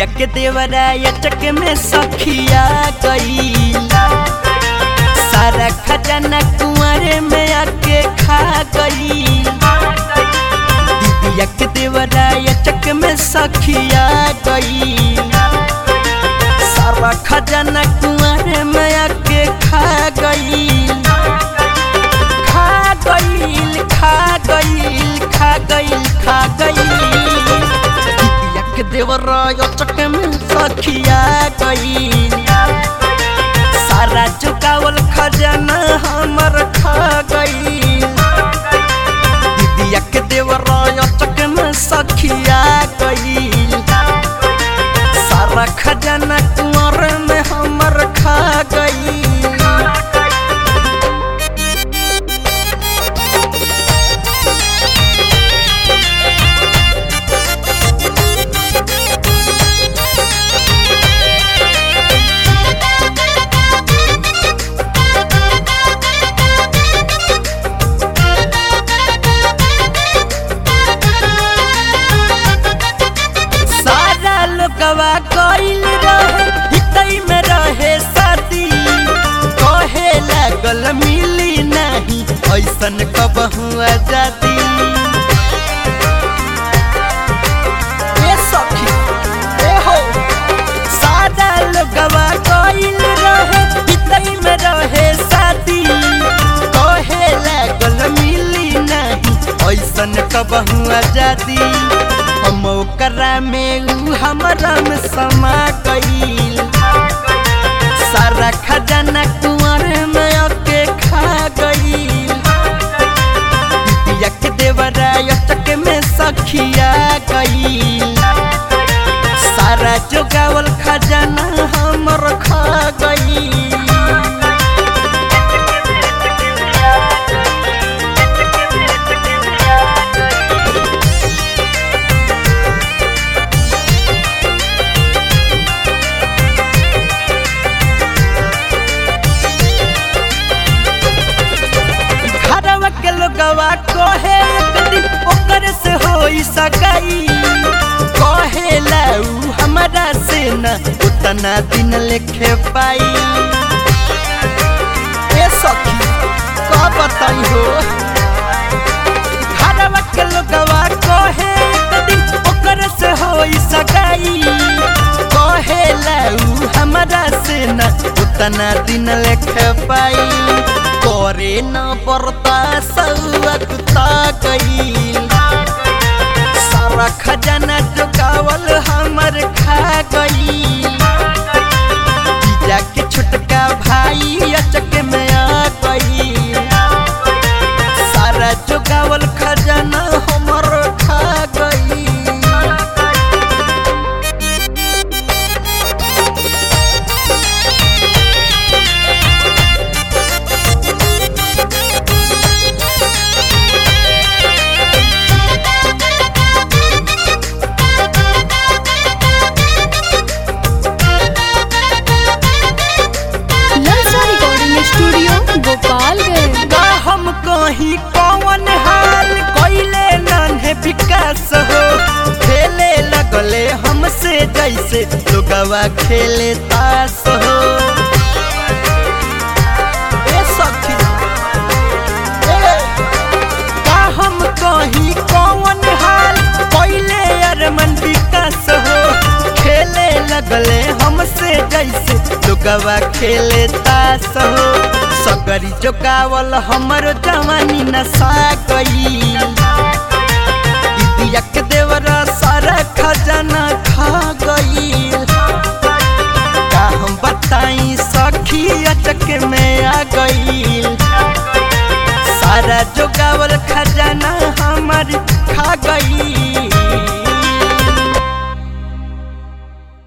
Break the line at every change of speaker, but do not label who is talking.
दीदिया के देवरा अटक में सखिया गई सारा खजाना कुंवरे में आके खा गई दीदिया के देवरा अटक में सखिया गई सारा खजाना कुंवरे में आके खा गई खा गईल खा गईल खा गईल खा गईल दीदिया के देवरा अटक में सखिया गईल सारा चुकावल खजाना हमर खा गईल दीदिया के देवरा अटक में सखिया गईल सारा खजाना कुंवर में हमर खा गईल सारा लोगवा कइल रहे हितई में रहे साथी कहे लागल मिली नहीं ऐसन कबहू आजादी ए सखी ए हो सारा लोगवा कइल रहे हितई में रहे साथी कहे लागल मिली नहीं ऐसन कबहू आजादी हम ओकरा में ऊ हमरा में समा गईल सारा खजाना कुंवर में आके खा गईल दीदिया के देवरा अटक में सखिया गईल सारा जोगावल खजाना हमर खा गईल घरवा के लोगवा कहे एक दिन ओकर से होई सगाई कहे लाऊ हमरा से न उतना दिन लेखे पाई ए सखी का बताई हो घरवा के लोगवा कहे एक दिन ओकर से होई सगाई कहे लाऊ हमरा से न उतना दिन लेखे पाई करे न पड़ता सौअकुता गईल सारा खजाना जोगावल हमर खा गईल जीजा के छोटका भाई अचक में आ गईल सारा जोगावल खजाना हमर खा गईल
ललचा रिकॉर्डिंग स्टूडियो गोपालगंज
का हम कहीं कौन हाल कोइले नन्हे विकास हो खेले लगले हमसे जैसे लोगवा खेले तास हो ए सखी ए, का हम कहीं कौन हाल कोइले अरमन विकास हो खेले लगले हमसे जैसे लोगवा खेले तास हो सगरी जोगावल हमर जवानी नशा गईल दीदिया के देवरा सारा खजाना खा गईल का हम बताई सखी अटक में आ गईल सारा जोगावल खजाना हमर खा गईल